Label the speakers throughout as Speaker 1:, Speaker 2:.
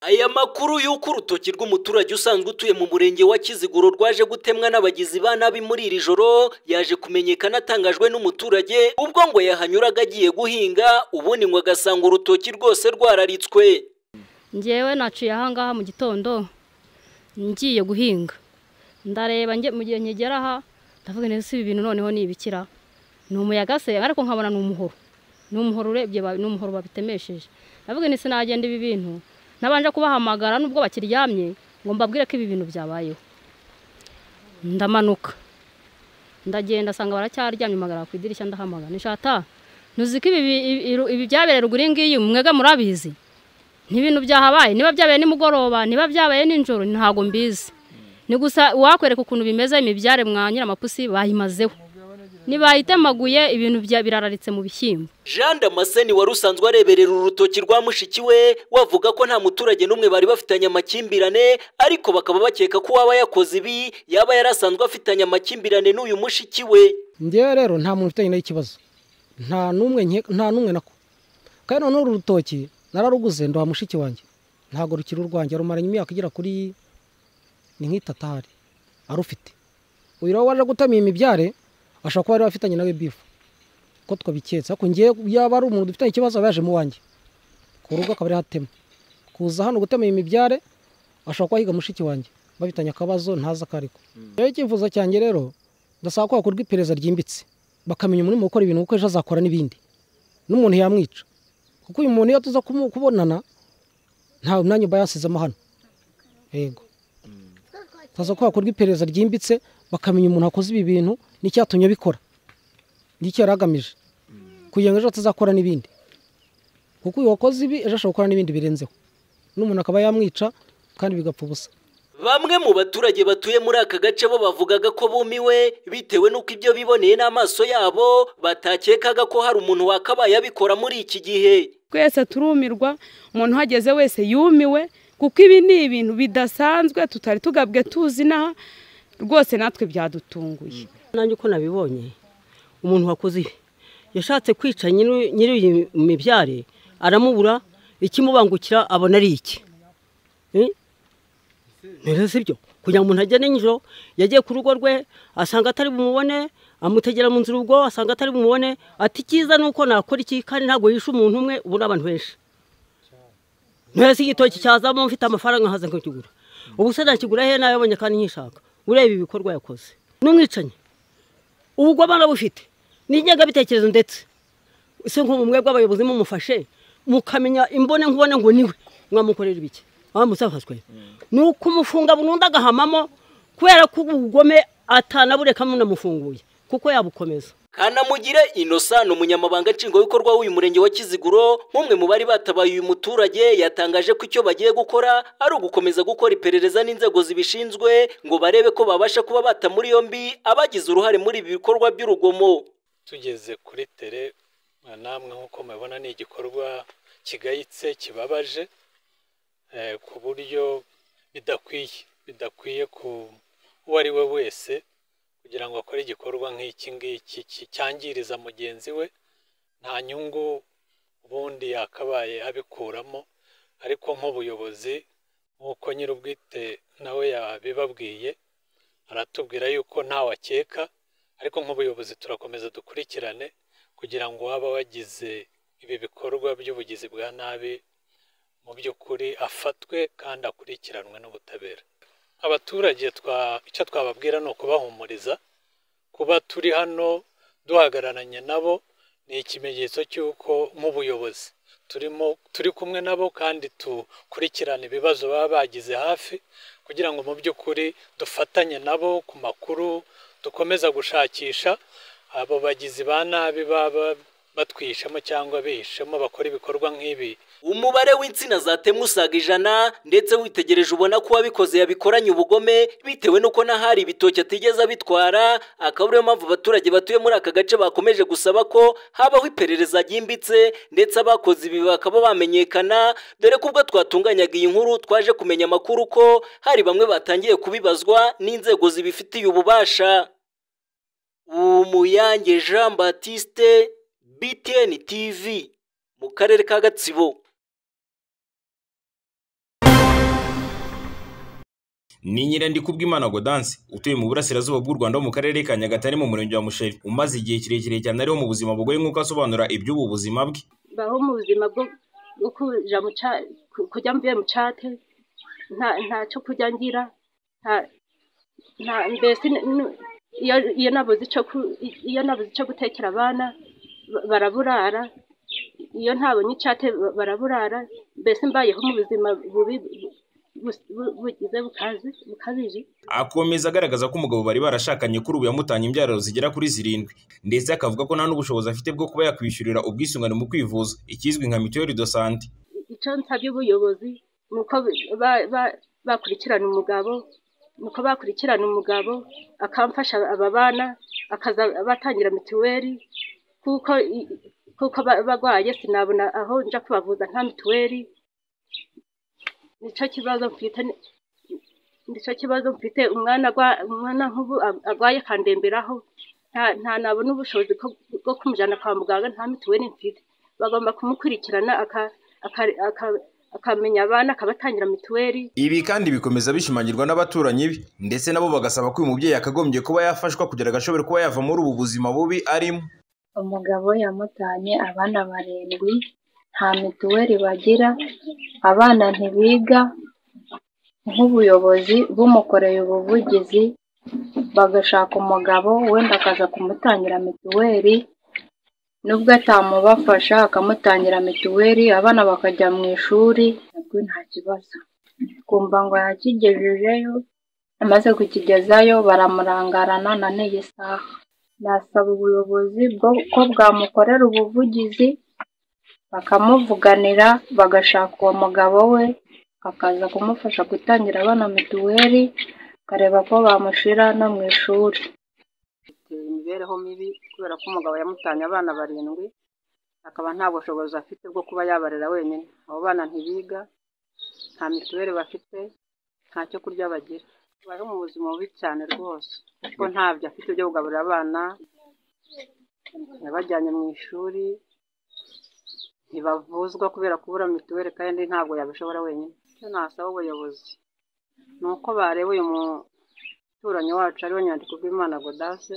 Speaker 1: aya makuru y'uko urutoki rw'umuturage usanzwe utuye mu murenge wa kiziguro rwaje gutemwa n'abagizi ba nabi muri iri joro yaje kumenyekana atangajwe n'umuturage ubwo ngo yahanyuraga agiye guhinga ubundi ngo agasanga urutoki rwose rwararitswe
Speaker 2: ngewe naciye ahangaha mu gitondo ngiye guhinga ndareba nge mu gihe nkigera aha ndavuga neza si ibi bintu noneho ni ibikira ni umuyaga se ariko nkabona ni umuhoro ni umuhoro urebye ba- ni umuhoro babitemesheje ndavuga nti sinagenda ibi bintu nabanje kubahamagara nubwo bakiryamye ngo mbabwire ko ibi bintu byabayeho ndamanuka ndagenda asanga baracyaryamye mpagara ku idirishya ndahamagara nishata ntuzi ko ibi bi- ibi- iru- ibi byabereye ruguru iyi ngiyi mwega murabizi ni ibintu byahabaye niba byabaye nimugoroba niba byabaye nijoro ntabwo mbizi ni gusa uwakwereka ukuntu bimeze imibyare mwa nyiramapusi bayimazeho ntibayitemaguye ibintu bya- birararitse mu bishyimbo
Speaker 1: jean damascene wari usanzwe areberera urutoki rwa mushiki we wavuga ko nta muturage n'umwe bari bafitanye amakimbirane ariko bakaba bakeka ko uwaba yakoze ibi yaba yari asanzwe afitanye amakimbirane n'uyu mushiki we
Speaker 3: ngewe rero nta muntu ufitanye nayo ikibazo nta n'umwe nke- nta n'umwe nako kandi noneho uru rutoki nararuguze nduha mushiki wanjye ntabwo rukiri urwanjye rumaranye imyaka igera kuri ni nk'itatari arufite uyu rero waje gutema iyi mibyare ashobora kuba yari afitanye nawe bifu ko twabiketse ariko ngewe yaba ari umuntu dufitanye ikibazo aba yaje mu wanjye ku rugo akaba ari hatema kuza hano gutema iyi mibyare ashobora kuba yiga mushiki wanjye bafitanye akabazo ntazi akariko rero icyifuzo cyanjye rero ndasaba ko hakorwa iperereza ryimbitse bakamenya umuntu urimo gukora ibintu kuko ejo azakora n'ibindi n'umuntu yamwica kuko uyu muntu iyo tuza kumu- kubonana nta mwanya uba yasizemo hano yego tuza ko hakorwa iperereza ryimbitse bakamenya umuntu wakoze ibi bintu n'icyatumye abikora n'icyo yari agamije kugira ngo ejo atazakora n'ibindi kuko uyu wakoze ibi ejo ashobora gukora n'ibindi birenzeho n'umuntu akaba yamwica kandi bigapfa ubusa
Speaker 1: Bamwe mu baturage batuye muri aka gace bo bavugaga ko bumiwe bitewe n'uko ibyo biboneye n'amaso yabo batakekaga ko hari umuntu wakabaye abikora muri iki gihe
Speaker 4: twese turumirwa umuntu uhageze wese yumiwe kuko ibi ni ibintu bidasanzwe tutari tugabwe tuzi n'aha rwose natwe byadutunguye
Speaker 5: nanjye uko nabibonye umuntu wakoze ibi yashatse kwica nyiri nyiri iyi mibyare aramubura ikimubangukira abona ari iki Eh? rero si byo kugira ngo umuntu agende nijoro yagiye ku rugo rwe asanga atari bumubone amutegera mu nzu urugo asanga atari bumubone ati icyiza ni uko nakora iki kandi ntabwo yishe umuntu umwe ubona abantu benshi ntese igitoki cyazamo mfite amafaranga nkaza nkakigura ubu se nakigura he nayabonye kandi nkishaka ureba ibikorwa yakoze n'umwicanyi ubugwama arabufite n'ingengabitekerezo ndetse ese nk'ubu mwe bw'abayobozi mumufashe mukamenya imbone nkubone ngo niwe mwamukorera ibiki wamusafashwe ni ukumufunga burundu agahamamo kubera ko ubugome atanabureka munamufunguye kuko yabukomeza
Speaker 1: kanamugire innocent umunyamabanga nshingwabikorwa w'uyu murenge wa kiziguro nk'umwe mu bari batabaye uyu muturage yatangaje ko icyo bagiye gukora ari ugukomeza gukora iperereza n'inzego zibishinzwe ngo barebe ko babasha kuba bata muri yombi abagize uruhare muri ibi bikorwa by'urugomo
Speaker 6: tugeze kuri tere namwe nk'uko mubibona ni igikorwa kigayitse kibabaje eh, ku buryo bidakwiye bidakwiye ku uwo ari we wese kugira ngo akore igikorwa nk'iki ngiki ki- cyangiriza mugenzi we nta nyungu ubundi yakabaye abikuramo ariko nk'ubuyobozi nk'uko nyir'ubwite nawe yabibabwiye aratubwira yuko ntawe akeka ariko nk'ubuyobozi turakomeza dukurikirane kugira ngo uwaba wagize ibi bikorwa by'ubugizi bwa nabi mu by'ukuri afatwe kandi akurikiranwe n'ubutabera abaturage twa- icyo twababwira ni ukubahumuriza kuba turi hano duhagararanye nabo ni ikimenyetso cy'uko nk'ubuyobozi turimo turi kumwe nabo kandi dukurikirana ibibazo baba bagize hafi kugira ngo mu by'ukuri dufatanye nabo ku makuru dukomeza gushakisha abo bagizi ba nabi baba batwihishemo cyangwa bihishemo bakora ibikorwa nk'ibi
Speaker 1: umubare w'insina zatemwe usaga ijana ndetse witegereje ubona ko uwabikoze yabikoranye ubugome bitewe n'uko n'ahari ibitoki atigeze abitwara akaba ariyo mpamvu abaturage batuye muri aka gace bakomeje gusaba ko habaho iperereza ryimbitse ndetse abakoze ibi bakaba bamenyekana dore ko ubwo twatunganyaga iyi nkuru twaje kumenya amakuru ko hari bamwe batangiye kubibazwa n'inzego zibifitiye ububasha umuyange jean batiste btn tv mu karere ka gatsibo
Speaker 7: ni Nyirandikubwimana Godansi utuye mu burasirazuba bw'u Rwanda mu karere ka Nyagatare mu murenge wa Musheri umaze igihe kirekire cyane ariho mu buzima bugoye nk'uko asobanura iby'ubu buzima bwe
Speaker 8: baho mu buzima bwo bwo kuja mu ca- ku- kujya mvuye mu cate nta ntacyo kujya ngira nta- nta mbese n- n- iyo iyo nabuze ico ku- iyo nabuze ico gutekera abana ba- baraburara iyo ntabonye icate ba- baraburara mbese mbayeho mu buzima bubi bu- bu- bugize bukazi bukabije
Speaker 7: akomeza agaragaza ko umugabo bari barashakanye kuri ubu yamutanye imbyaro zigera kuri zirindwi ndetse akavuga ko nta n'ubushobozi afite bwo kuba yakwishyurira ubwisungane mu kwivuza ikizwi nka mituweli do sante
Speaker 8: icyo nsabye ubuyobozi ni uko ba- ba- bakurikirana umugabo ni uko bakurikirana umugabo akamfasha aba bana akaza batangira mituweli kuko i- kuko ba- barwaye sinabona aho nja kubavuza nta mituweli nicyo kibazo mfite ni- nicyo kibazo mfite umwana agwa- umwana nk'ubu ag- agwaye akandemberaho nta- nta nabona ubushobozi bwo- bwo kumujyana kwa muganga nta mituweli mfite bagomba kumukurikirana aka aka- aka- akamenya abana akabatangira mituweli
Speaker 7: ibi kandi bikomeza bishimangirwa n'abaturanyi be ndetse nabo bagasaba ko uyu mubyeyi yakagombye kuba yafashwa kugira ngo ashobore kuba yava muri ubu buzima bubi arimo
Speaker 9: umugabo yamutanye abana barindwi nta mituweli bagira abana ntibiga nk'ubuyobozi bumukoreye ubuvugizi bagashaka umugabo wenda akaza kumutangira mituweli nubwo atamubafasha akamutangira mituweli abana bakajya mu ishuri nabwo nta kibazo kumva ngo yakigejejeyo amaze kukigezayo baramurangarana na n'iyi saha nasaba ubuyobozi bwo- ko bwamukorera ubuvugizi bakamuvuganira bagashaka uwo mugabo we akaza kumufasha gutangira abana mituweli bakareba ko bamushyira no mu ishuri
Speaker 10: biteye imibereho mibi kubera ko umugabo yamutanye abana barindwi akaba nta bushobozi afite bwo kuba yabarera wenyine abo bana ntibiga nta mituweli bafite nta cyo kurya bagira bari mu buzima bubi cyane rwose kuko ntabyo afite byo kugaburira abana yabajyanye mu ishuri ntibavuzwa kubera kubura mituweli kandi ntabwo yabishobora wenyine icyo nasaba ubuyobozi ni uko bareba uyu muturanyi wacu ariwe nyandikubwimana godase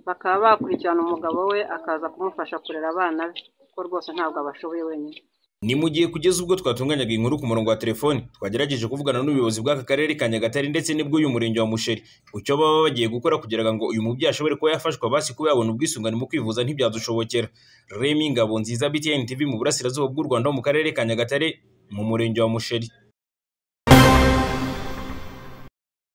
Speaker 10: bakaba bakurikirana umugabo we akaza kumufasha kurera abana be kuko rwose ntabwo abashoboye wenyine
Speaker 7: ni mu gihe kugeza ubwo twatunganyaga inkuru ku murongo wa telefoni twagerageje kuvugana n'ubuyobozi bw'aka karere ka nyagatare ndetse n'ubw'uyu murenge wa musheri ku cyo baba bagiye gukora kugira ngo uyu mubyeyi ashobore kuba yafashwa basi kuba yabona ubwisungane mu kwivuza ntibyadushobokera remi ngabo nziza btn tv mu burasirazuba bw'u rwanda ho mu karere ka nyagatare mu murenge wa musheri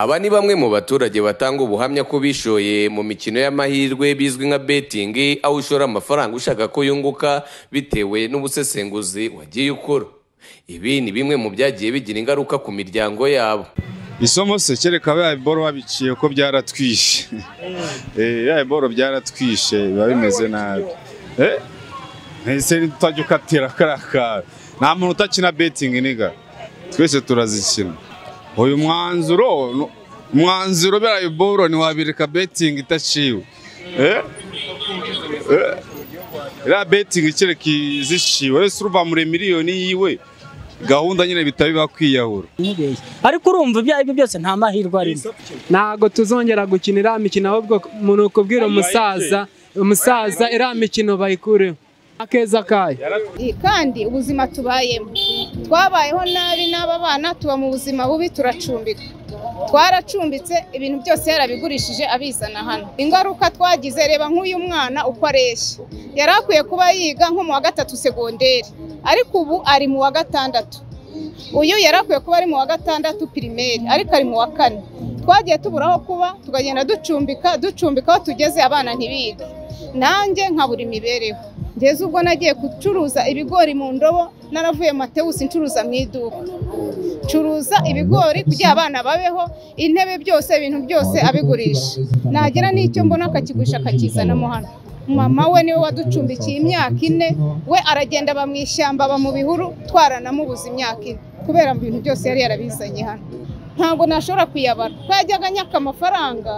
Speaker 11: Aba ni bamwe mu baturage batanga ubuhamya ko bishoye mu mikino y'amahirwe bizwi nka betingi aho ushora amafaranga ushaka ko yunguka bitewe n'ubusesenguzi wagiye ukora. Ibi ni bimwe mu byagiye bigira ingaruka ku miryango yabo.
Speaker 12: isomo se kereka biriya biboro babiciye ko byaratwishe Eh, biriya biboro byaratwishe biba bimeze nabi Eh, ntese utajya ukatira kariya kantu nta muntu utakina betingi niga twese turazikina uyu mwanzuro nu- umwanzuro biriya biboro ntiwabireka betingi idaciwe Eh, eh, biriya betingi kereka iziciwe wese uruva muri miliyoni yiwe gahunda nyine bitaba biba kwiyahura
Speaker 13: nk'ibeshya ariko urumva ibyo ari byo byose nta mahirwe arimo
Speaker 14: ntabwo tuzongera gukinira imikino ahubwo umuntu kubwira umusaza umusaza iriya mikino bayikureho akeza kayo
Speaker 15: kandi ubuzima tubayemo twabayeho nabi n'aba bana tuba mu buzima bubi turacumbika twaracumbitse ibintu byose yarabigurishije abizana hano ingaruka twagize reba nk'uyu mwana uko areshya yari akwiye kuba yiga nko mu wa gatatu segonderi ariko ubu ari mu wa gatandatu uyu yari akwiye kuba ari mu wa gatandatu pirimeri ariko ari mu wa kane twagiye tubura aho kuba tukagenda ducumbika ducumbika aho tugeze abana ntibige nanjye nkabura imibereho ngeze ubwo nagiye gucuruza ibigori mu ndobo naravuye matewusi ncuruza mu iduka curuza ibigori kugira abana babeho intebe byose ibintu byose abigurisha nagira n'icyo mbona akakigurisha akakizanamo hano mama we niwe waducumbikiye imyaka ine we aragenda aba mu ishyamba aba mu bihuru twaranamubuza imyaka ine kubera mu bintu byose yari yarabizanye hano ntabwo nashobora kuyabara ko yajyaga anyaka amafaranga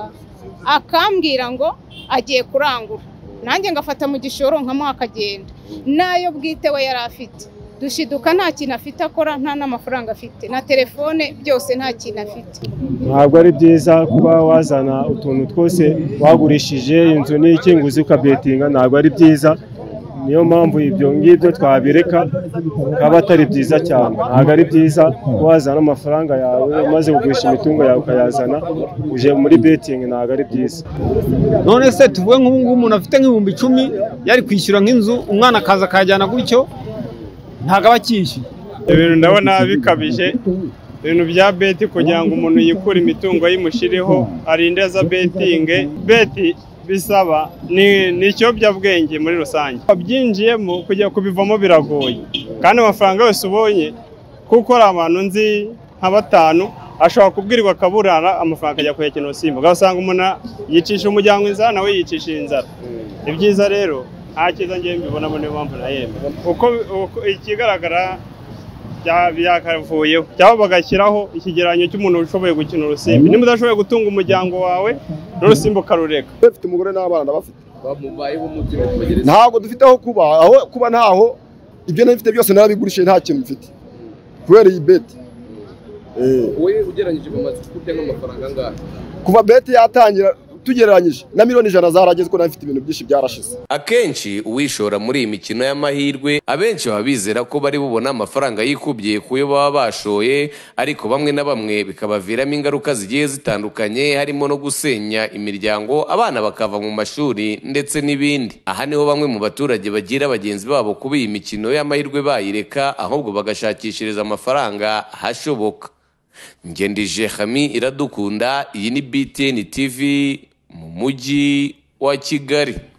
Speaker 15: akambwira ngo agiye kurangura nanjye ngafata mu gishoro nkamuha akagenda nayo bwite we yari afite dushiduka nta kintu afite akora nta n'amafaranga afite na telefone byose nta kintu afite
Speaker 16: ntabwo ari byiza kuba wazana utuntu twose wagurishije inzu n'iki ngo uzi ukabetinga ntabwo ari byiza niyo mpamvu ibyo ngibyo twabireka bikaba atari byiza cyane ntabwo ari byiza wazana amafaranga yawe umaze kugurisha imitungo yawe ukayazana uje muri betingi ntabwo ari byiza
Speaker 17: none se tuvuge nk'ubu ngubu umuntu afite nk'ibihumbi icumi yari kwishyura nk'inzu umwana akaza akajyana gutyo ntabwo aba akishyuye
Speaker 18: ibintu ndabona bikabije ibintu bya beti kugira ngo umuntu yikure imitungo yimushiriho arinde za betinge beti bisaba ni ni ikiyobyabwenge muri rusange wabyinjiyemo kujya kubivamo biragoye kandi amafaranga yose ubonye kuko hari abantu nzi nka batanu ashobora kubwirwa akaburara amafaranga akajya kuyakina urusimbo ugasanga umuntu yicisha umuryango inzara nawe yicisha inzara ni byiza rero nta cyiza ngewe mbibonamo niyo mpamvu nayemera uko uko- ikigaragara bya- byakavuyeho cyangwa bagashyiraho ikigereranyo cy'umuntu ushoboye gukina urusimbi niba udashoboye gutunga umuryango wawe n'urusimbi ukarureka
Speaker 19: bafite umugore n'abana bafite ntabwo dufite aho kuba aho kuba ntaho ibyo nabifite byose narabigurishije nta kintu mfite kubera iyi beti Eh,
Speaker 11: wowe ugereranyije mu matsiko ujya nk'amafaranga angahe
Speaker 19: kuva beti yatangira tugereranyije na miliyoni ijana zarageze ko nabifite ibintu byinshi byarashize
Speaker 11: akenshi uwishora muri iyi mikino y'amahirwe abenshi baba bizera ko bari bubona amafaranga yikubye ku yo baba bashoye ariko bamwe na bamwe bikabaviramo ingaruka zigiye zitandukanye harimo no gusenya imiryango abana bakava mu mashuri ndetse n'ibindi aha niho bamwe mu baturage bagira bagenzi babo kuba iyi mikino y'amahirwe bayireka ahubwo bagashakishiriza amafaranga ahashoboka ngendije hami iradukunda iyi ni btn tv mu mujyi wa kigali